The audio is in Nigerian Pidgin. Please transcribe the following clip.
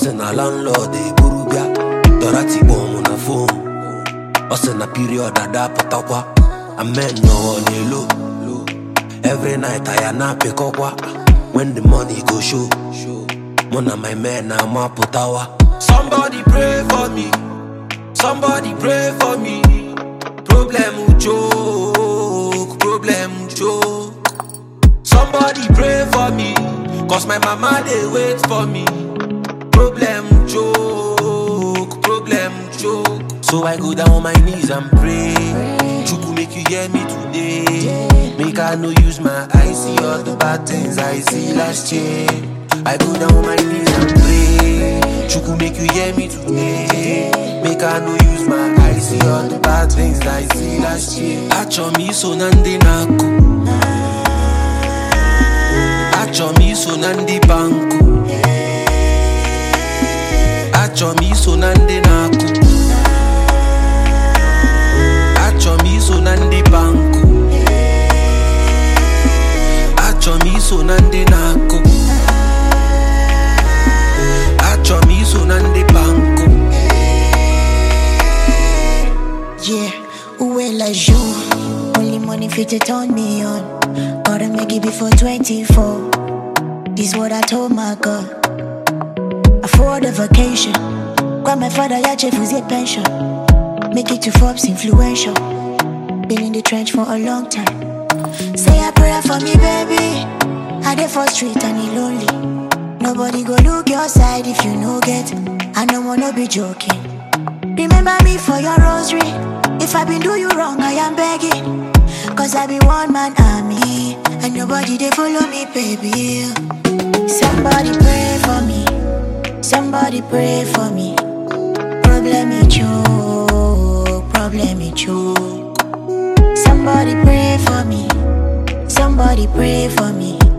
sị na landlord eburu bịa dọra tikpọ mụ na fon ọ sị na period ada pụtakwa amen nọwọ n'elo every night aya na-apịkọkwa when the money go show mụ na my men na-amapụtawa somebody pray for me somebody pray for me problem choke problem choke somebody pray for me cause my mama dey wait for me problem choke problem choke so i go down on my knees and pray chukwu make you hear me today make i no use my eye see all the bad things i see last year i go down on my knees and pray chukwu make you hear me today make i no use my eye see all the bad things i see last year achọ m iso na ndị na-akụ achọ m iso na ndị bankụ achọ m iso na ndị na-akụ achọ m iso na ndị bankụ achọ m iso na ndị na-akụ achọ m iso na ndị bankụ Yeah, who will like you? Only money fit to turn me on. Gotta make it before 24. This what I told my God. Afford a vacation. Grab my father, yeah, chef was pension. Make it to Forbes influential. Been in the trench for a long time. Say a prayer for me, baby. I dey for street and he lonely. Nobody go look your side if you no get. I no wanna be joking. Remember me for your rosary. If I been do you wrong, I am begging. Cause I be one man army. And nobody they follow me, baby. Somebody pray for me. Somebody pray for me. Problem me choke. Problem me choke. Somebody pray for me. Somebody pray for me.